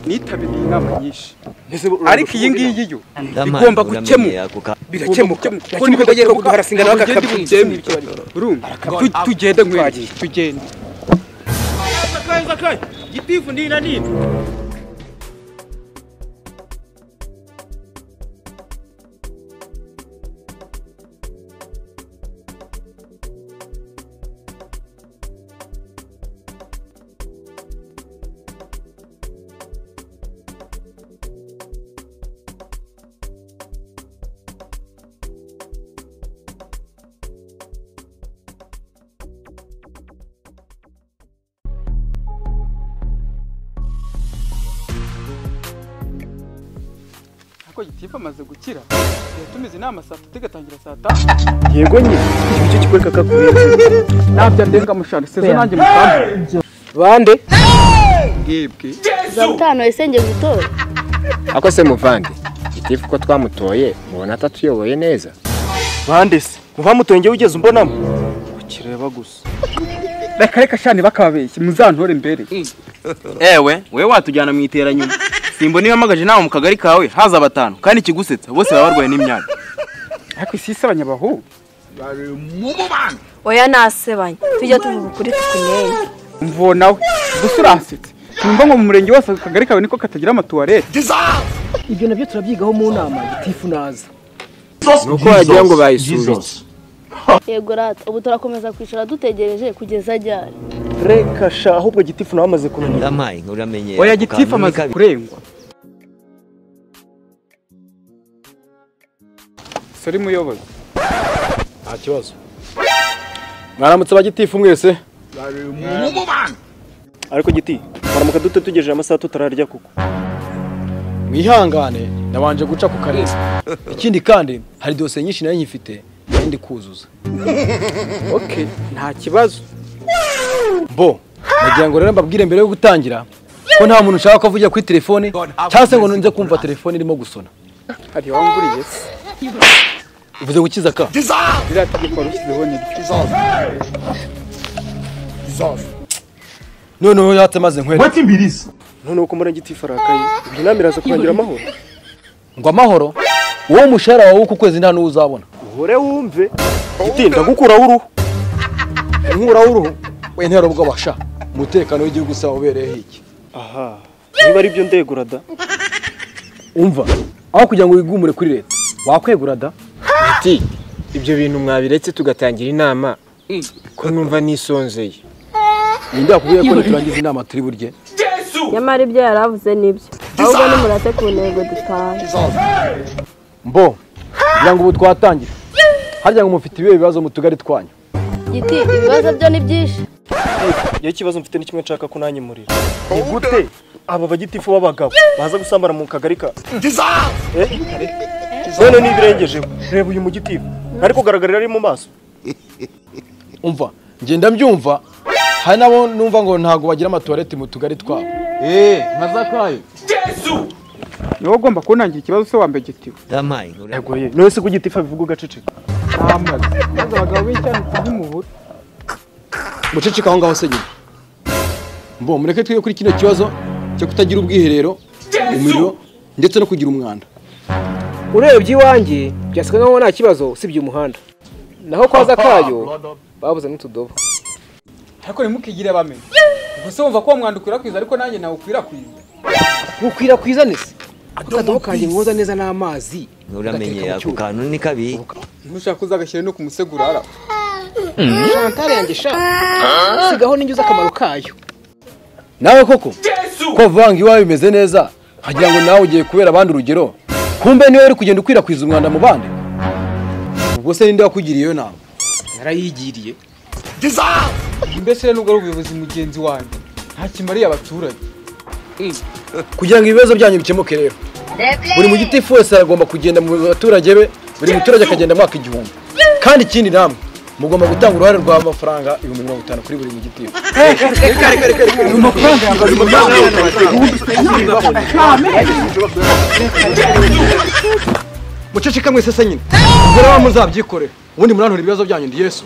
nitabiriye inama nyinshi ariko ariko iyi iyi ngiyi yo Ndamana, igomba gukemuka uramenyera kuko birakemuka Kuko niko tugiye kuko duharasinga nawe tugende akakabyiza. bubyemere. urumva Tu- tugende nkwenye tugende ariko gitifu amaze gukira yatumize inama saa tatu igatangira saa tanu yego nyine icyo kikwereka kakubera ntabyo ndenga mushana sezo nanjye mukambi bande bwibwe gatanu ese njye gutora ako se muvandi gitifu ko twamutoye mubona atatuyoboye neza bande se muva mutenge wigeze umbonamo ukireba gusa reka reka shani bakababeshye muzantore mbere ewe wowe watujyana mu iteranyuma simba niba amagaje inama mu kagari kawe haza batanu kandi ikigusetsa bose baba barwaye n'imyanya ariko isi si abanyabahungu oya nasebanye tujya tuvuga ukuri tukumenye mvuwe nawe gusa uransetse numva ngo mu murenge wose akagari kawe niko katagira amatuwarete ibyo nabyo turabyigaho mu nama gitifu naza nuko wagira ngo bayisubitse yego rata ubu turakomeza kwicara dutegereje kugeza ajyane reka sha ahubwo gitifu nawe amaze kunanira ndamaye uramenyera oya kuko gitifu hamwe amaze kabiri. kurengwa sori muyobozi nta kibazo mwaramutse abagitifu mwese ariko giti twaramuka dute tugejeje amasaha tutararya kuko mwihangane nabanje guca ku karere ikindi kandi hari dosiye nyinshi nayo nyifite nayo ndi kuzuza oke nta kibazo bo nagira ngo rero mbabwire mbere yo gutangira ko nta muntu ushaka ko avugira kuri telefone cyangwa se ngo nunze kumva telefone irimo gusona hari wanguriye se uvuze gukiza ka ririya tegeko warushyizeho ni ryo noneho yatse maze nkwere noneho ko murenge gitifu arakaye ibyo nama iraza kurangira amahoro ngo amahoro wowe umushahara wawe w'uku kwezi nta n'uwo uzabona uhore wumve giti ndagukuraho uruhu inkuraho uruhu we ntihari ubwo basha umutekano w'igihugu se wawubereyeho iki aha niba ari byo ndegura da umva aho kugira ngo wigumure kuri leta wakwegura da Ati ibyo bintu mwabiretse tugatangira inama ko numva nisonzeye ninde wakubwiye ko niturangiza inama turi burye nyamara ibyo yari avuze nibyo ahubwo nimurate ku ntego dutaye mbo kugira ngo ubu twatangira harya ngo mufite ibihe bibazo mu tugari twanyu giti ibibazo byo ni byinshi iyo ikibazo mfite ni kimwe nshaka ko nanjye murira ni gute aba bagitifu b'abagabo baza gusambana mu kagari ka Eh? none nibirengejeho reba uyu mugitifu ntari kugaragarira ari mu maso umva ngenda mbyumva hari nabo numva ngo ntabwo bagira amatuwarete mu tugari twabo eee ntazakaye ni wowe ugomba kunangira ikibazo se wambaye igitiyo ndamaye uramenyera yagoye none se ko igitifu abivuga ugaceceka namaze maze abagabo b'icyane tuby'umubura muceceka aho ngaho se nyine mbo mureke twige kuri kino kibazo cyo kutagira ubwiherero umuriro ndetse no kugira umwanda urebye iwanjye byasiga nkaho nta kibazo usibye umuhanda naho kwa zakayo babuze n'utudobo ariko ntimukigire bamenye gusa wumva ko uwo mwanda ukwirakwiza ariko nanjye nawe ukwirakwiza gukwirakwiza nese akadobo kanjye mwoza neza n'amazi uramenyera ku kantu ni kabiri ntushaka uzagashyire no ku musegurara shantare yanjye sha sigaho n'injyu z'akamaro kayo nawe koko ko vanga iwawe bimeze neza nkagira ngo nawe ugiye kubera abandi urugero kumbe niwe uri kugenda ukwirakwiza umwanda mu bandi ubwo se ninde wakugiriye iyo nama narayigiriye mbese rero nubwo ari ubuyobozi mugenzi wanjye nta kimariye abaturage kugira ngo ibibazo byanyu bikemuke rero buri mu giti wese aragomba kugenda mu baturage be buri muturage akagenda mwaka igihumbi kandi ikindi namwe mugomba gutanga uruhare rw'amafaranga ibihumbi mirongo itanu kuri buri mu giti muceceka mwese se nyine ubwo rero muzabyikorera ubundi muranura ibibazo byanyu ndi yesu